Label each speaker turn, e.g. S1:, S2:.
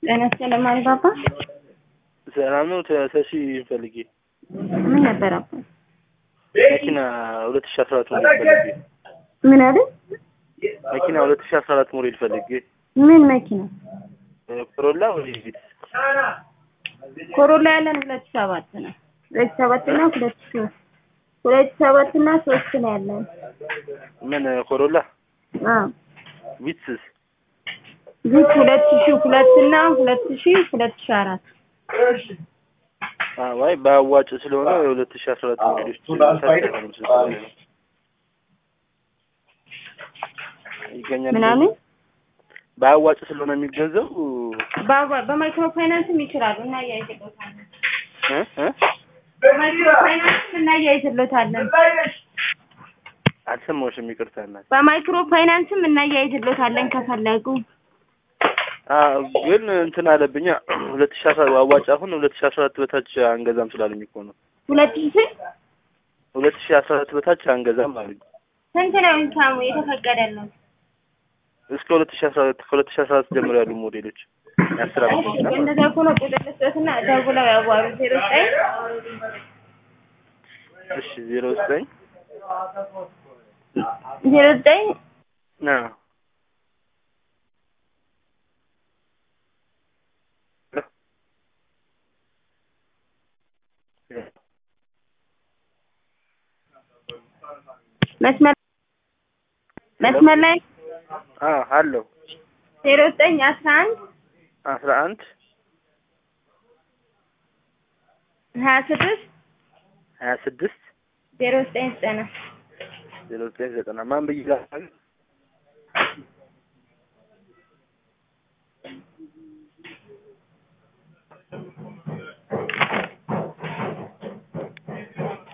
S1: ጤና ይስጥልኝ ማሪባባ።
S2: ሰላም ነው። ተሲ ፈልጌ
S1: ምን ነበር አባ?
S2: መኪና ሁለት ሺ አስራ አራት ሞዴል ፈልጌ
S1: ምን አይደል?
S2: መኪና ሁለት ሺ አስራ አራት ሞዴል ፈልጌ
S1: ምን መኪና?
S2: ኮሮላ ወይ ቪትስ?
S1: ኮሮላ ያለን ሁለት ሺህ ሰባት ነው። ሁለት ሺህ ሰባት እና ሁለት ሺህ ሶስት ሁለት ሺህ ሰባት እና ሶስት ነው ያለን።
S2: ምን ኮሮላ
S1: አዎ
S2: ቪትስስ?
S1: ዚት ሁለት ሺህ ሁለት እና ሁለት ሺህ ሁለት ሺህ አራት
S2: ዋይ በአዋጭ ስለሆነ የሁለት ሺ አስራ አራት ሞዴሎች ታስተካክሉ ስለሆነ ነው። ይገኛል
S1: ምናምን
S2: በአዋጭ ስለሆነ የሚገዛው
S1: በአዋ- በማይክሮ ፋይናንስም ይችላሉ እና እያይዝሎታለን
S2: እ እ
S1: በማይክሮ ፋይናንስም እናያይዝሎታለን
S2: አልሰማሁሽም፣ ይቅርታ እናት።
S1: በማይክሮ ፋይናንስም እናያይዝሎታለን ከፈለጉ
S2: አዎ ግን እንትን አለብኛ ሁለት ሺ አስራ አዋጭ አሁን ሁለት ሺ አስራ አራት በታች አንገዛም ስላሉኝ እኮ ነው።
S1: ሁለት ሺህ
S2: ሁለት ሺ አስራ አራት በታች አንገዛም አሉኝ።
S1: ስንት ነው ኢንካሙ የተፈቀደልን?
S2: እስከ ሁለት ሺ አስራ አራት ከሁለት ሺ አስራ አራት ጀምሮ ያሉ ሞዴሎች የአስር አመት
S1: እሺ
S2: መኪና ማለት ነው።
S1: እንደዛ ከሆነ ቁጥር ልስጦትና ደውለው ያዋሩ ዜሮ ዘጠኝ
S2: እሺ ዜሮ ዘጠኝ
S1: ዜሮ ዘጠኝ
S2: ና
S1: መስመር መስመር ላይ
S2: አ አለው
S1: ዜሮ ዘጠኝ አስራ አንድ
S2: አስራ አንድ
S1: ሀያ ስድስት
S2: ሀያ ስድስት
S1: ዜሮ ዘጠኝ ዘጠና
S2: ዜሮ ዘጠኝ ዘጠና ማን ብዬ ላሳግን